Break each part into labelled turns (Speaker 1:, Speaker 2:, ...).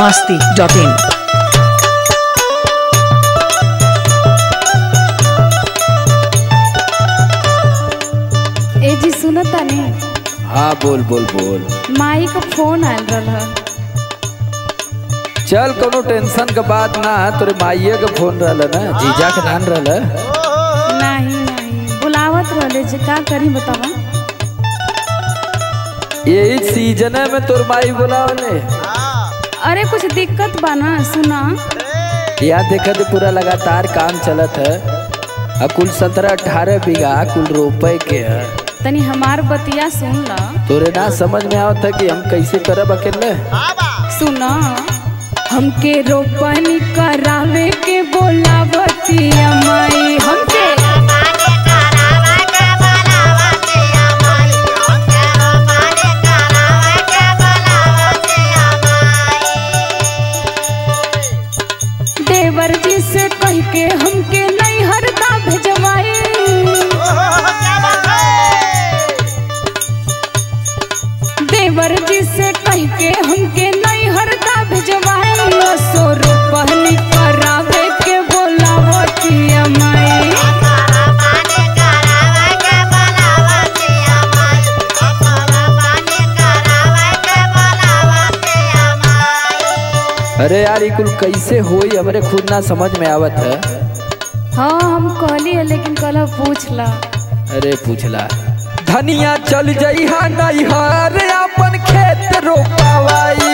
Speaker 1: masti.in.
Speaker 2: ए जी सुनत तानी
Speaker 3: हाँ बोल बोल बोल
Speaker 2: माई का फोन आयल रहल
Speaker 3: चल कोनो टेंशन के बात ना है तोरे माइये के फोन रहल ना जीजा के नान रहल
Speaker 2: नहीं नहीं बुलावत रहले जे का करी बतावा
Speaker 3: यही सीजन में तोर माई बुलावले
Speaker 2: अरे कुछ दिक्कत बा ना सुना
Speaker 3: यहाँ देखा तो पूरा लगातार काम चलत है अब कुल सत्रह अठारह बीघा कुल रोपे के है
Speaker 2: तनी हमार बतिया सुन ला
Speaker 3: तोरे ना समझ में आवत है कि हम कैसे करब अकेले
Speaker 2: सुना हमके रोपनी करावे के बोलावतिया माई हमके देवर जी से कह के हमके नहीं हरदा भेजवाई देवर जी से कह के हमके नहीं हरदा भेजवाई सो रोपनी करावे के बोलावतिया माई
Speaker 3: अरे यार ये कुल कैसे होई हमरे खुद ना समझ में आवत है
Speaker 2: हाँ हम कहली है लेकिन कल पूछ ला
Speaker 3: अरे पूछला धनिया चल जइहा नैहर अपन खेत रोपावाई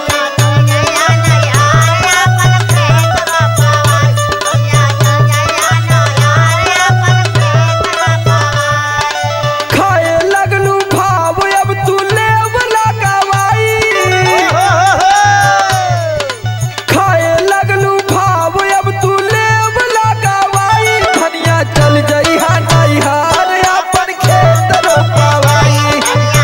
Speaker 3: खाए लगलू भाव अब तू लेव लगावाई खाए लगलू भाव अब तू लेव लगावाई धनिया चल जइहा नैहर अपन खेत रोपावाई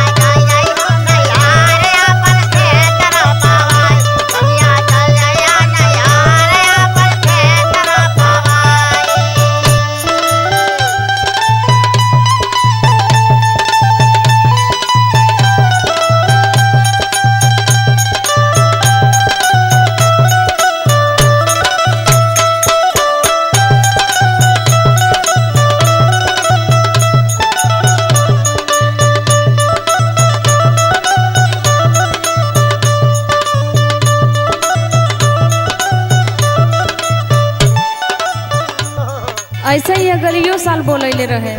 Speaker 2: ऐसे ही अगलियो साल बोलैले रहे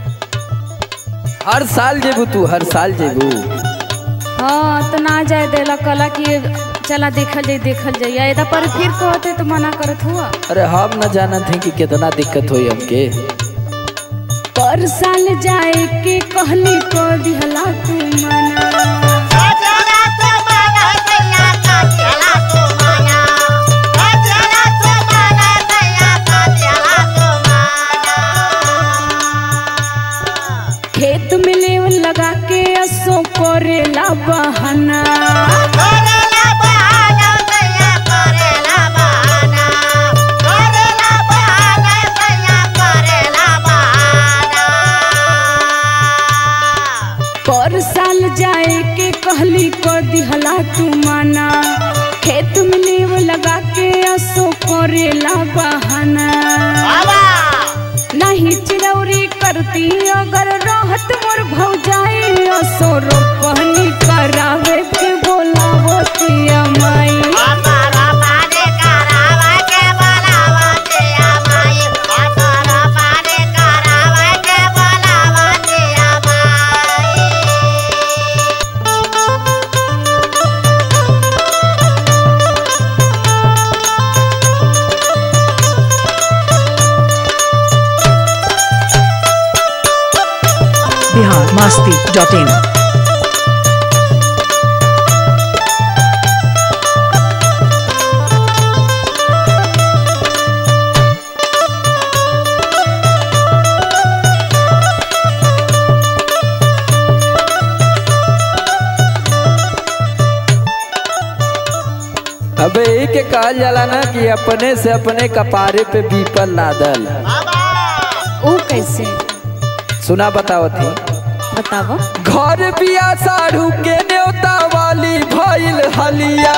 Speaker 3: हर साल जेबू तू हर साल जेबू
Speaker 2: हाँ तो ना जाए देला कला कि चला देखल जाई देखल जाई ऐदा पर फिर कहते तो मना करत हुआ
Speaker 3: अरे हम न जानत हैं कि कितना दिक्कत होई हमके
Speaker 2: पर साल जाए के कहली को दिहला तू मना खेत में लेव लगा के असो करेला बहाना पर साल जाए के कहली को दिहला तू मना खेत में लेव लगा के असो करेला बहाना नहीं चिरौरी करती अगर रहत मोर भौजाई असो रोपनी करावे के बोलावतिया माई
Speaker 1: Bihar masti.in.
Speaker 3: अबे यही के कहल जाला ना कि अपने से अपने कपारे पे बीपल लादल
Speaker 2: ऊ कैसे
Speaker 3: सुना बताओ थी
Speaker 2: बतावा
Speaker 3: घर बिया साढ़ू के न्योता वाली भइल हलिया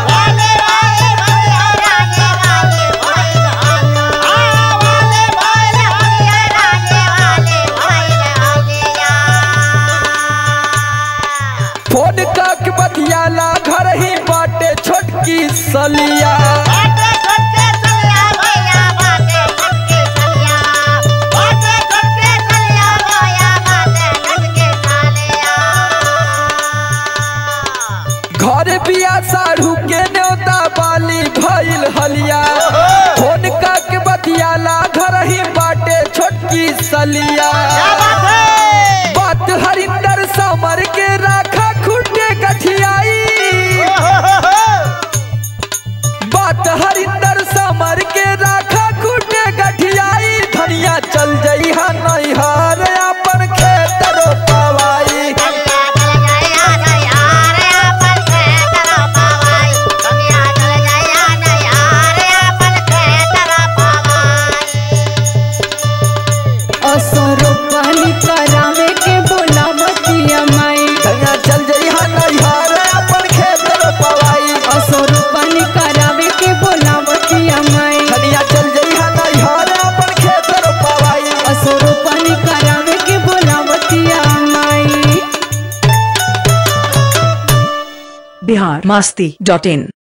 Speaker 3: फोन काक बतियाला घर ही बाटे छोटकी सलिया घर बिया साढ़ू के न्योता वाली भइल हलिया फोन काक बतियाला घर ही बाटे छोटकी सलिया बात हरिंदर समर के राखा खुटे गठियाई बात हरिंदर समर के राखा खुटे गठियाई धनिया चल जई हा नैहर अपन खेत रोपवाई
Speaker 2: असरो पानी करावे के बोलावतिया माई
Speaker 3: धनिया चल जई हा नैहर अपन खेत रोपवाई
Speaker 2: असरो पानी करावे के बोलावतिया माई
Speaker 3: धनिया चल जई हा नैहर अपन खेत रोपवाई
Speaker 2: असरो पानी करावे के बोलावतिया माई
Speaker 1: बिहार मस्ती डॉट इन